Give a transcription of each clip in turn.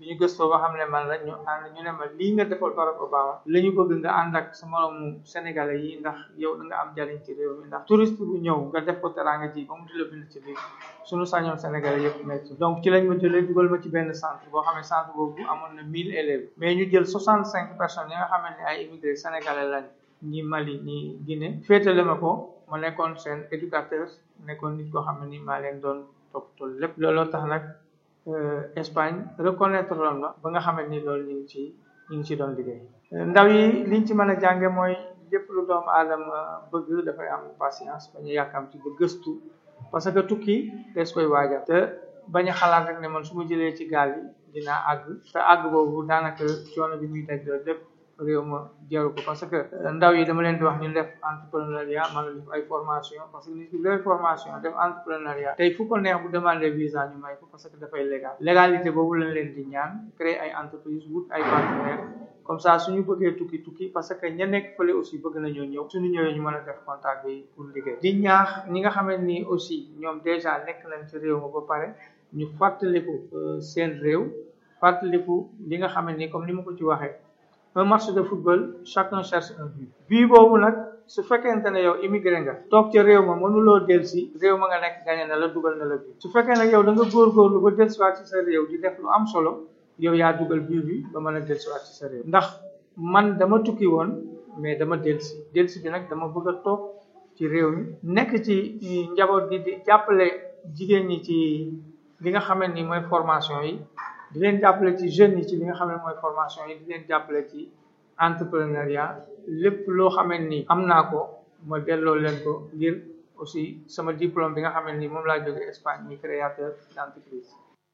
bi ñu gëstoo ba xam ne man la ñu ànd ñu ne ma lii nga defal Barack Obama la ñu bëgg nga ànd ak sa moroomu sénégalais yi ndax yow da nga am jariñ ci réew mi ndax touriste bu ñëw nga def ko teraanga ji ba mu di la bind ci biir suñu sañoon sénégalais yëpp nekk donc ci lañ ma jëlee dugal ma ci benn centre boo xam ne centre boobu amoon na mille élèves mais ñu jël soixante cinq personnes yi nga xamante ne ay immigré sénégalais lañ ñi Mali ñi Guinée féetale ma ko ma nekkoon seen éducateur nekkoon nit koo xam ne ni maa leen doon toppatoo lépp looloo tax nag Espagne reconnaître loon ma ba nga xamante ni loolu ñu ngi ci ñu ngi ci doon liggéey ndaw yi liñ ci mën a jànge mooy lépp lu doomu aadama bëgg dafay am patience bañu yàkkam ci ba gëstu parce que tukki des koy waajal te bañ a xalaat rek ne man su ma jëlee ci gaal yi dinaa àgg te àgg boobu daanaka coono bi muy daj loolu lépp réew ma jaru ko parce que ndaw yi dama leen di wax ñu def entrepreneuriat man la def ay formation parce que nit ki def formation def entrepreneuriat tey fu ko neex bu demander visa ñu may ko parce que dafay légal légalité boobu lañ leen di ñaan créer ay entreprise wut ay partenaires comme ça suñu bëggee tukki tukki parce que ña nekk fële aussi bëgg nañoo ñëw suñu ñëwee ñu mën a def contact bi pour liggéey di ñaax ñi nga xamante ni aussi ñoom déjà nekk nañ ci réew ma ba pare ñu fàttaliku seen réew fàttaliku li nga xamante ni comme ni ma ko ci waxee un match de football chacun cherche un but bii boobu nag su fekkente ne yow immigré nga toog ca réew ma mënuloo delsi réew ma nga nekk gañe na la dugal na la bi su fekkee nag yow da nga góorgóorlu ba delsiwaat ci sa réew di def lu am solo yow yaa dugal bii bi ba mën a delsiwaat ci sa réew ndax man dama tukki woon mais dama delsi delsi bi nag dama bëgg a toog ci réew mi nekk ci njaboot gi di jàppale jigéen ñi ci li nga xamante ni mooy formation yi di leen jàppale ci jeunes yi ci li nga xam ne mooy formation yi di leen jàppale ci entrepreneuriat lépp loo xamante ni am naa ko ma delloo leen ko ngir aussi sama diplôme bi nga xamante ni moom laa jóge Espagne muy créateur d'entreprise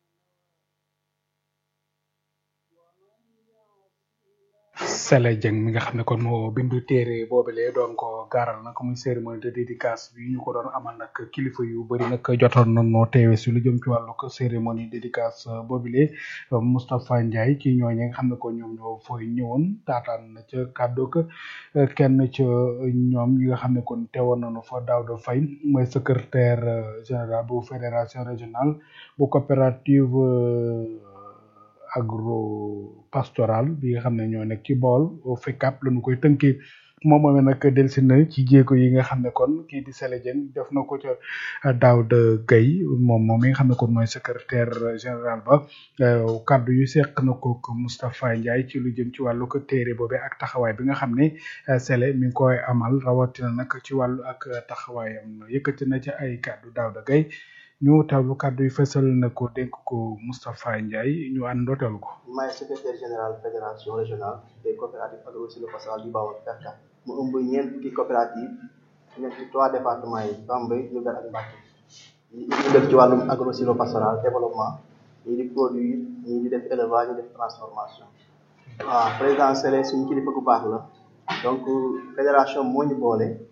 Sele Dieng mi nga xam ne kon moo bindu téere boobule doon ko gaaral nag muy cérémonie de dédicace bi ñu ko doon amal nag kilifa yu bëri nag jotoon nañoo teewe si lu jëm ci wàllu cérémonie dédicace boobule Moustapha Ndiaye ci ñooñu nga xam ne ko ñoom ñoo fooy ñëwoon taataan na ca kàddu ko kenn ca ñoom ñi nga xam ne kon teewoon nañu fa Daouda Faye mooy secrétaire général bu fédération régionale bu coopérative agro pastoral bi nga xam ne ñoo nekk ci bool FECAP lañu koy tënkee moom moomee nag delsi na ci jéego yi nga xam ne kon kii di Sele Dieng def na ko ca Daouda Gueye moom moom mi nga xam ne kon mooy secrétaire général ba kaddu yu seq na ko Moustapha Ndiaye ci lu jëm ci wàllu ko téere boobe ak taxawaay bi nga xam ne Sele mi ngi koy amal rawatina nag ci wàllu ak taxawaayam yëkkati na ci ay kaddu Daouda Gueye ñu teewlu kàddu yi fësal na ko dénk ko Moustapha Ndiaye ñu àndoo teewlu ko. maay secrétaire général fédération régionale des coopératives agro-silvopastoral du Bawol FECCA mu ëmb ñeent fukki coopérative nekk ci trois départements yi Bambey Diourbel ak Mbacké ñi ñu def ci wàllum agro-silvopastoral développement ñii di produire ñii di def élevage ñii def transformation waaw président Sele suñu kilifa gu baax la donc fédération moo ñu boole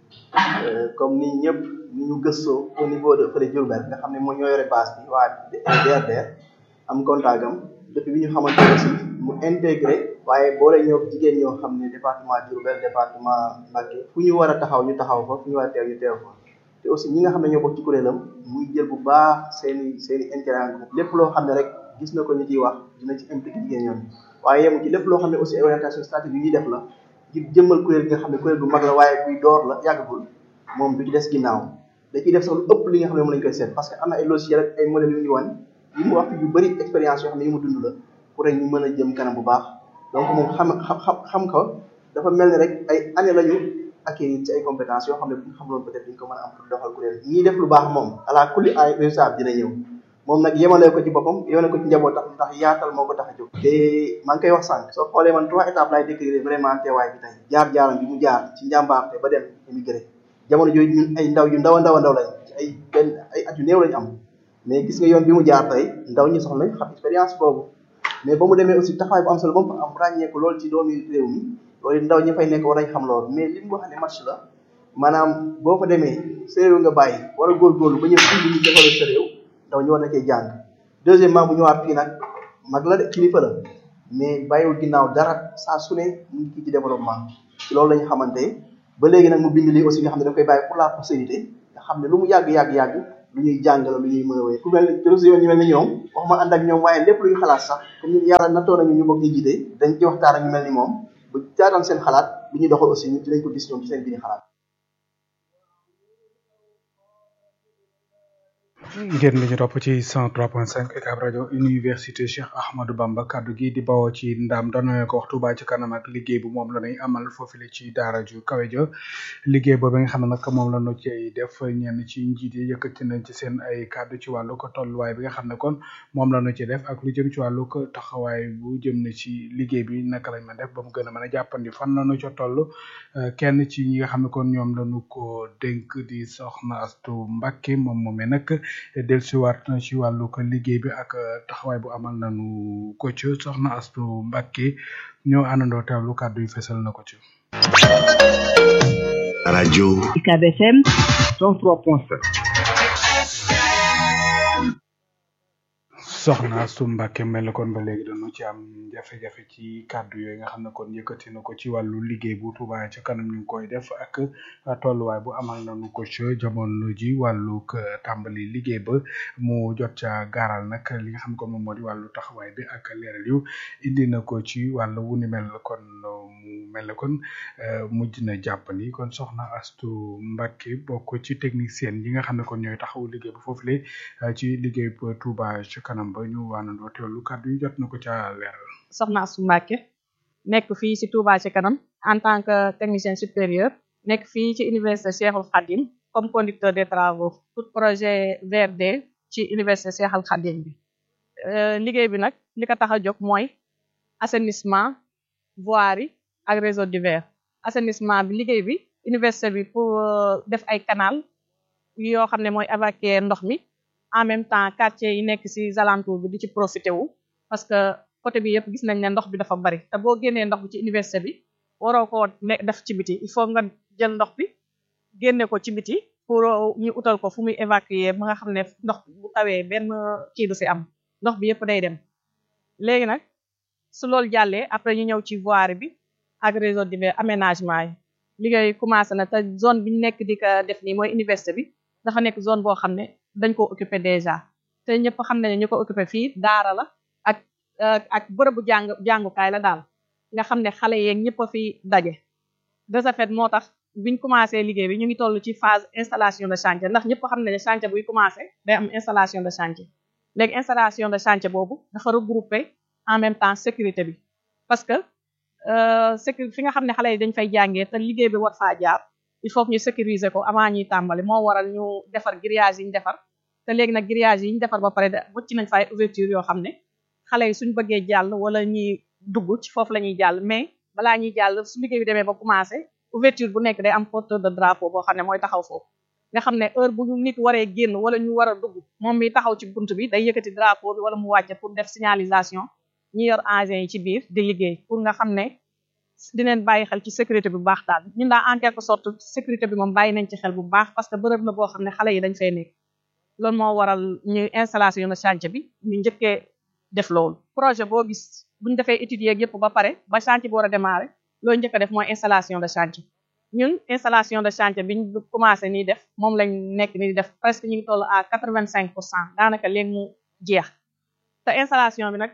comme ni ñëpp ni ñu gëstoo au niveau de fële Diourbel nga xam ne moo ñoo yore base bi waa DRDR am contact am depuis bi ñu xamante aussi mu intégré waaye boole ñoo jigéen ñoo xam ne département Diourbel département Mbacké fu ñu war a taxaw ñu taxaw fa fu ñu war a teew ñu teew fa te aussi ñi nga xam ne ñoo bokk ci kuréelam muy jël bu baax seeni seeni intérêt lépp loo xam ne rek gis na ko ñu ciy wax dina ci impliqué jigéen ñoom waaye yemu ci lépp loo xam ne aussi orientation stratégique yi ñuy def la ngir jëmmal kuréel gi nga xam ne kuréel gu mag la waaye buy door la yàggagul moom du ci des ginnaaw da ciy def sax lu ëpp li nga xam ne moom lañ koy seet parce que am na ay logiciel ak ay modèles yu ñu wan yi mu wax yu bëri expérience yoo xam ne yi mu dund la pour rek ñu mën a jëm kanam bu baax donc moom xam xam xam ko dafa mel ni rek ay année lañu acquérir ci ay compétences yoo xam ne bu ñu xamuloon peut être duñ ko mën a am pour doxal kuréel ñiy def lu baax moom ala kulli ay résultat dina ñëw moom nag yemalee ko ci boppam yemale ko ci njabootam ndax yaatal moo ko tax a jóg te maa ngi koy wax sànq soo xoolee man trois étapes laay décrire vraiment teewaay bi tey jaar-jaaram bi mu jaar ci njàmbaarte ba dem émigré jamono jooju ñun ay ndaw yu ndaw a ndaw a ndaw lañ ci ay benn ay at yu néew lañ am mais gis nga yoon bi mu jaar tey ndaw ñi soxla nañ xam expérience boobu mais ba mu demee aussi taxawaay bu am solo ba mu fa am ràññeeku lool ci doomi réew mi loolu ndaw ñi fay nekk war nañ xam loolu mais li mu wax ne match la maanaam boo fa demee sa réew nga bàyyi war a góorgóorlu ba ñëw fii ñu defal sa réew ndaw ñi war na cee jàng deuxièmement bu ñëwaat fii nag mag la de kilifa la mais bàyyiwul ginnaaw dara saa su ne mu ngi kii ci développement ci loolu la ñu xamante ba léegi nag mu bind lii aussi nga xam ne da koy bàyyi pour la postérité nga xam ne lu mu yàgg yàgg yàgg lu ñuy jàngale lu ñuy mën a wéy ku mel ni réseau yoon ñu mel ni ñoom waxuma ànd ak ñoom waaye lépp lu ñu xalaat sax comme ñu yàlla nattoo nañu ñu bokk ñu jiite dañ ci waxtaan ak ñu mel ni moom bu jaataan seen xalaat lu ñuy doxal aussi ñu dinañ ko gis ñoom ci seen biir xalaat ngeen li ñu topp ci 103.5 UCAB rajo université Cheikh Ahmadou Bamba kaddu gi di bawoo ci ndam doon nañu ko wax Touba ci kanam ak liggéey bu moom la ñuy amal foofule ci daara ju kawe ja liggéey boobu nga xam ne nag moom la ñu cay def ñenn ci njiit yi yëkkati nañ ci seen ay kaddu ci wàllu ko tolluwaay bi nga xam ne kon moom la ñu ci def ak lu jëm ci wàllu ko taxawaay bu jëm na ci liggéey bi naka lañ mën def ba mu gën a mën a jàppandi fan la ñu ca toll kenn ci ñi nga xam ne kon ñoom la ñu ko dénk di soxna Astu Mbacke moom moomee nag dellusiwaat na ci wàllu ko liggéey bi ak taxawaay bu amal nañu ko ci soxna Astu Mbacke ñoo àndandoo teewlu kàddu yi fesal na ko ci. rajo UCAB FM 103.5 soxna Astu Mbacke mel na kon ba léegi dañu ci am jafe-jafe ci kàddu yooyu nga xam ne kon yëkkati na ko ci wàllu liggéey bu Touba ca kanam ñu ngi koy def ak tolluwaay bu amal nañu ko ci jamono ji wàllu tàmbali liggéey ba mu jot ca gaaral nag li nga xam ne kon moom moo di wàllu taxawaay bi ak leeral yu indi na ko ci wàllu wu ni mel kon mu mel ne kon mujj na jàppandi kon soxna Astu Mbacke bokk ci technicien yi nga xam ne kon ñooy taxawu liggéey bu foofu le ci liggéey bu Touba ca kanam ba ñu waanandoo teewlu kàddu yi jot na ko ca leeral. soxna Astu Mbacke nekk fii ci Touba ci kanam en tant que technicien supérieur nekk fii ci université Cheikhul Khadim comme conducteur des travaux tout projet VRD ci université Cheikhul Khadim bi liggéey bi nag li ko tax a jóg mooy assainissement voirie ak réseau divers assainissement bi liggéey bi université bi pour def ay canal yoo xam ne mooy évacuer ndox mi en même temps quartier yi nekk ci alentour bi di ci profité wu parce que côté bi yëpp gis nañ ne ndox bi dafa bari te boo génnee ndox bi ci université bi waroo koo ne def ci biti il faut nga jël ndox bi génne ko ci biti pour ñu utal ko fu muy évacuer ba nga xam ne ndox bu tawee benn kii du ci am ndox bi yëpp day dem léegi nag su loolu jàllee après ñu ñëw ci voirie bi ak réseau divers aménagement yi liggéey commencé na te zone bi ñu nekk di ko def nii mooy université bi dafa nekk zone boo xam ne dañ ko occupé déjà te ñëpp xam nañu ñu ko occupé fii daara la ak ak bërëbu jàng jàngukaay la daal nga xam ne xale yeeg ñëpp a fi daje de ce fait moo tax biñ commencé liggéey bi ñu ngi toll ci phase installation de chantier ndax ñëpp xam ne ne chantier buy commencé day am installation de chantier léegi installation de chantier boobu dafa regroupé en même temps sécurité bi parce que sécurité fi nga xam ne xale yi dañ fay jàngee te liggéey bi war faa jaar il faut que ñu sécuriser ko avant ñuy tàmbali moo waral ñu defar grillage yi ñu defar te léegi nag grillage yi ñu defar ba pare wëcc nañ fa ay ouverture yoo xam ne xale yi suñ bëggee jàll wala ñuy dugg ci foofu la ñuy jàll mais balaa ñuy jàll su liggéey bi demee ba commencé ouverture bu nekk day am porteur de drapeau boo xam ne mooy taxaw foofu nga xam ne heure bu nit waree génn wala ñu war a dugg moom mi taxaw ci bunt bi day yëkkati drapeau bi wala mu wàcce pour def signalisation ñi yor engins yi ci biir di liggéey pour nga xam ne dineen bàyyi xel ci sécurité bi bu baax daal ñun daa en quelque sorte sécurité bi moom bàyyi nañ ci xel bu baax parce que bërëb la boo xam ne xale yi dañ fay nekk loolu moo waral ñu installation na chantier bi ñu njëkkee def loolu projet boo gis buñu defee études yeeg yëpp ba pare ba chantier bi war a démarrer loolu njëkk a def mooy installation de chantier ñun installation de chantier biñ commencé nii def moom lañ nekk ni di def presque ñu ngi toll à quatre vingt cinq pour cent daanaka léegi mu jeex te installation bi nag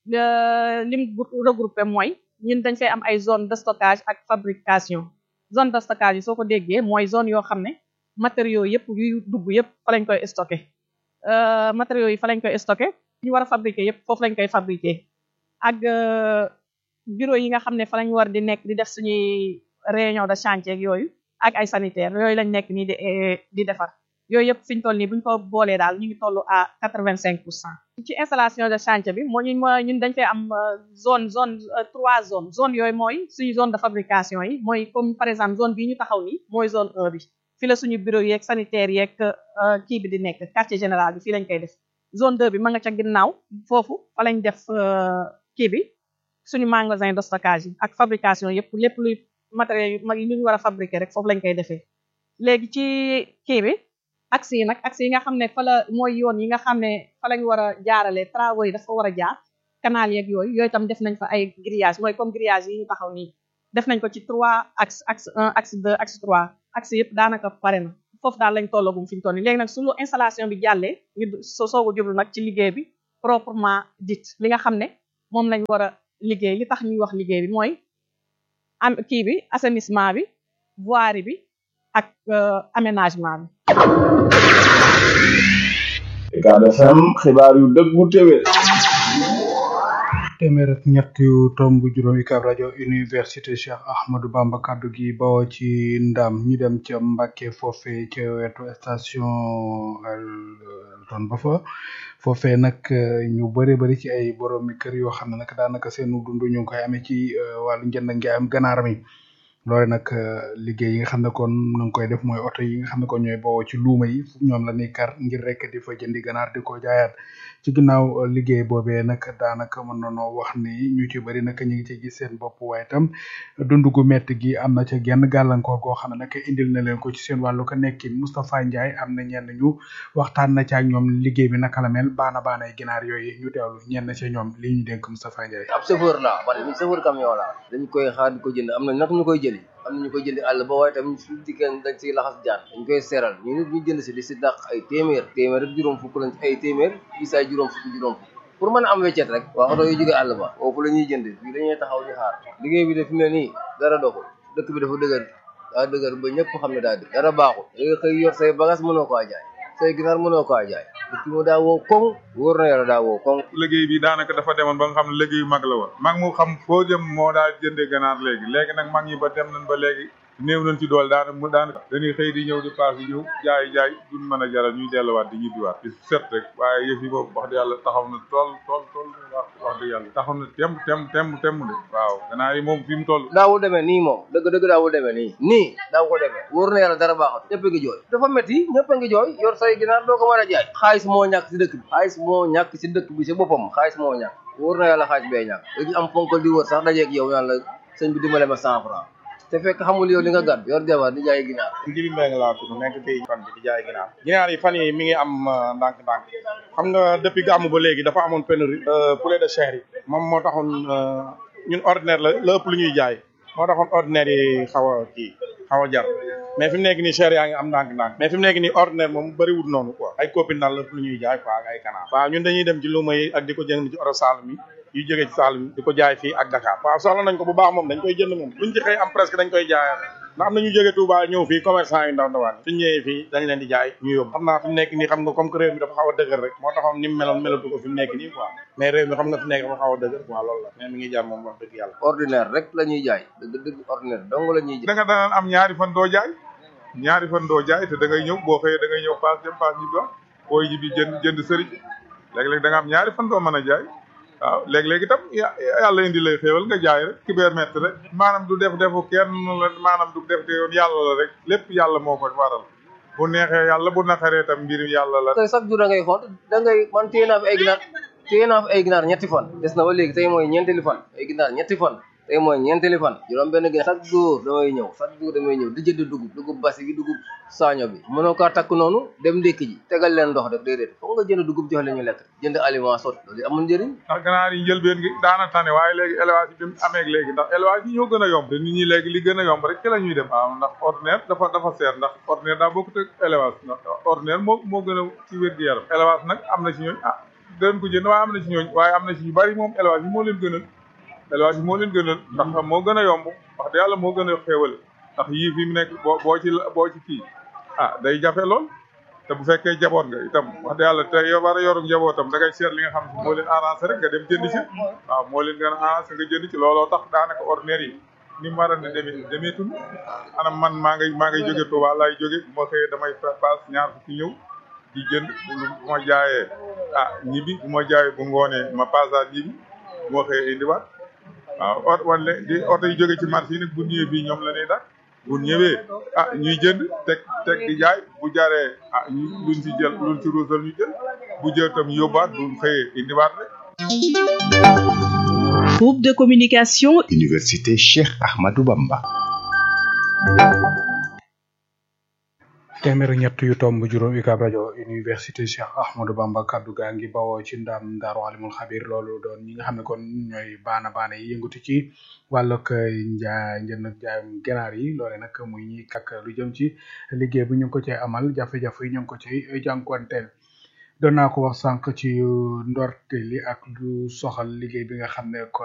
lim regroupé mooy ñun dañ fay am ay zone de stockage ak fabrication zone de stockage yi soo ko déggee mooy zone yoo xam ne matériaux yëpp yuy dugg yëpp fa lañ koy stocké matériaux yi fa lañ koy stocké ñu war a fabriquer yëpp foofu lañ koy fabriquer ak bureau yi nga xam ne fa lañ war di nekk di def suñuy réunion de chantier ak yooyu ak ay sanitaire yooyu lañ nekk nii di di defar yooyu yëpp fi ñu toll nii bu ñu ko boolee daal ñu ngi toll à quatre vingt cinq pour cent ci installation de chantier bi moo ñun mooy ñun dañ fay am zone zone trois zone zone yooyu mooy suñu zone de fabrication yi mooy comme par exemple zone bii ñu taxaw nii mooy zone un bi fi la suñu bureau yeeg sanitaire yeeg kii bi di nekk quartier général bi fii lañ koy def zone deux bi ma nga ca ginnaaw foofu fa lañ def kii bi suñu magasin de stockage yi ak fabrication yëpp lépp luy matériel yu mag yi ñu war a fabriquer rek foofu lañ koy defee léegi ci kii bi axe yi nag axe yi nga xam ne fa la mooy yoon yi nga xam ne fa lañ war a jaarale travaux yi dafa war a jaar canal yeeg yooyu yooyu tam def nañ fa ay grillage mooy comme grillage yi ñu taxaw nii def nañ ko ci trois axe axe un axe deux axe trois axe yëpp daanaka pare na foofu daal lañ tollagum fi ñu toll nii léegi nag suñu installation bi jàllee ñu soo soog a jublu nag ci liggéey bi proprement dit li nga xam ne moom lañ war a liggéey li tax ñuy wax liggéey bi mooy am kii bi assainissement bi voirie bi ak aménagement bi. Ucab FM xibaar yu dëggu téwér téeméer ak ñett yu tomb juróom UCAB rajo université Cheikh Ahmadou Bamba kaddu gi bawoo ci ndam ñu dem ca Mbàkke foofe ca wetu station Elton ba fa foofe nag ñu bëri bëri ci ay boroomi kër yoo xam ne nag daanaka seenu dund ñu ngi koy amee ci wàllu njënd ngi am ganaar mi loole nag liggéey yi nga xam ne kon na nga koy def mooy oto yi nga xam ne kon ñooy bawoo ci luuma yi ñoom la ñuy kar ngir rek di fa jëndi ganaar di ko jaayaat ci ginnaaw liggéey boobee nag daanaka mën nañoo wax ni ñu ci bëri nag ñu ngi ci gis seen bopp waaye itam dund gu metti gi am na ca genn gàllankoor goo xam ne nag indil na leen ko ci seen wàllu ko nekkin Moustapha Ndiaye am na ñenn ñu waxtaan na ca ak ñoom liggéey bi naka la mel baana baanay ginaar yooyu ñu teewlu ñenn ca ñoom li ñu dénk Moustapha Ndiaye. ab chauffeur la man mi chauffeur camion la dañ koy xaar di ko jënd am na nag ñu koy jëli am na ñu koy jëndi àll ba waaye tam su dikkee dañ ciy laxas jaan dañ koy seeral ñu nit ñu jënd si di si dàq ay téeméer téeméer ak juróom fukk lañ ay téeméer gis ay juróom fukk juróom fukk pour mën a am weccet rek waa oto yu jóge àll ba foofu la ñuy jënd fii dañuy taxaw di xaar liggéey bi de fi mu ne nii dara doxul dëkk bi dafa dëgër daa dëgër ba ñëpp xam ne daa dëgg dara baaxul da nga xëy yor say bagage mënoo koo jaay say ginaar mënoo koo jaay dëkk mu daa woo koŋ wóor na yàlla daa woo koŋ liggéey bi daanaka dafa demoon ba nga xam ne liggéey mag la woon mag mu xam foo jëm moo daal jëndee ganaar léegi léegi nag mag ñi ba dem nañ ba léegi néew nañ ci dool daana mu daanaka dañuy xëy di ñëw di paas yi ñëw jaay jaay duñ mën a jaral ñuy delluwaat di ñibbiwaat di set rek waaye yëf yi boobu wax dëgg yàlla taxaw na tool tool tool wax wax dëgg yàlla taxaw na tem tem tem tem de waaw ganaar yi moom fi mu toll daawul demee nii moom dëgg dëgg daawul demee nii nii daaw ko demee wóor na yàlla dara baaxut ñëpp a ngi jooy dafa métti ñëpp a ngi jooy yor say ginaar doo ko mën a jaay xaalis moo ñàkk si dëkk bi xaalis moo ñàkk si dëkk bi si boppam xaalis moo ñàkk wóor na yàlla xaalis bee ñàkk léegi am fonkal di wër sax dajeeg yow naan la sëñ bi dimbale ma cent franc te fekk xamul yow li nga gàdd yor jabar di jaay ginaar Jibi Mbengue laa tudd nekk fii fan bi di jaay ginaar ginaar yi fan yi mi ngi am ndànk-ndànk xam nga depuis gàmmu ba léegi dafa amoon pénurie poulet de chair yi moom moo taxoon ñun ordinaire la la ëpp lu ñuy jaay moo taxoon ordinaire yi xaw a kii xaw a jar mais fi mu nekk nii chair yaa ngi am ndànk-ndànk mais fi mu nekk nii ordinaire moom bëriwul noonu quoi ay copine daal la ëpp lu ñuy jaay quoi ak ay kanaar waaw ñun dañuy dem ci luuma yi ak di ko jënd ci oro Saloum yi yu jógee ci Saloum di ko jaay fii ak Dakar waaw soxla nañ ko bu baax moom dañ koy jënd moom luñ ci xëy am presque dañ koy jaayaat ndax am na ñu jógee Touba ñëw fii commerçant yu ndaw ndawaan suñ ñëwee fii dañ leen di jaay ñu yóbbu xam naa fi mu nekk nii xam nga comme que réew mi dafa xaw a dëgër rek moo taxoon ni mu meloon melatu ko fi mu nekk nii quoi mais réew mi xam nga fi nekk dafa xaw a dëgër quoi loolu la mais mi ngi jar moom wax dëgg yàlla ordinaire rek la ñuy jaay dëgg dëgg ordinaire dong la ñuy jaay da nga daan am ñaari fan doo jaay ñaari fan doo jaay te da ngay ñëw boo xëyee da ngay ñëw paas dem paas ñi doon booy ji bi jënd jënd sëriñ léeg-léeg da nga am ñaari fan doo mën a jaay waaw léeg-léeg itam yàlla indi lay xéewal nga jaay rek kibeer mett rek maanaam du def defu kenn la maanaam du def de yoon yàlla la rek lépp yàlla moo ko waral bu neexee yàlla bu naqaree itam mbir yàlla la tey chaque jour da ngay xool da ngay man téye naa fi ay ginaar téye naa fi ay ginaar ñetti fan des na ba léegi tey mooy ñeenteeli fan ay ginaar ñetti fan tey mooy ñeenteeli fan juróom benn ginaar chaque jour damay ñëw chaque jour damay ñëw di jënd dugub dugub basi gi dugub saaño bi mënoo kaa takk noonu dem ndékki ji tegal leen ndox rek déedéet foog nga jënd dugub jox leen ñu lekk jënd aliment sot loolu amul njëriñ ndax ganaar yi njëlbeen gi daana tane waaye léegi élevage yi bi mu amee léegi ndax élevage yi ñoo gën a yomb te nit ñi léegi li gën a yomb rek ci la ñuy dem waaw ndax ordinaire dafa dafa seer ndax ordinaire daa bokkut ak élevage ndax ordinaire moo moo gën a ci wér gi yaram élevage nag am na ci ñooñ ah dën ko jënd waaye am na ci ñooñ waaye am na ci ñu bari moom élevage yi moo leen gënal élevage yi moo leen gënal ndax moo gën a yomb wax dëgg yàlla moo gën a xéewale ndax yii fi mu nekk boo boo ci boo ci kii ah day jafe lool te bu fekkee jaboot nga itam wax dëgg yàlla te yow war a yorum njabootam da ngay seet li nga xam ne moo leen arrangé rek nga dem jënd ci waaw moo leen gën a arrangé nga jënd ci looloo tax daanaka ordinaire yi ni mu war a ne demee demeetul anam man maa ngay maa ngay jóge Touba laay jóge bu ma xëyee damay paas ñaar fukki ñëw di jënd bu ma jaayee ah ñibbi bu ma jaayee bu ngoonee ma paasaat ñibbi bu ma xëyee indiwaat waaw ot wala di oto yi jóge ci marché yi nag bu ñëwee fii ñoom la ñuy dak bu ñëwee ah ñuy jënd teg teg di jaay bu jaree ah ñu luñ ci jël luñ ci ruusal ñu jël bu jël tam yóbbaat bu xëyee indiwaat rek. Groupe de communication. Université Cheikh Ahmadou Bamba. téeméer ak ñett yu tomb juróom UCAB rajo université Cheikh Ahmadou Bamba kaddu gaa ngi bawoo ci ndam Daaru Alimul Xabir loolu doon ñi nga xam ne kon ñooy baana baana yi yëngatu ci wàllug njaay njënd ak jaayum ginaar yi loole nag muy ñi kak lu jëm ci liggéey bi ñu ngi ko cay amal jafe-jafe yi ñu ngi ko cay jànkuwanteel doon naa ko wax sànq ci ndorte li ak lu soxal liggéey bi nga xam ne kon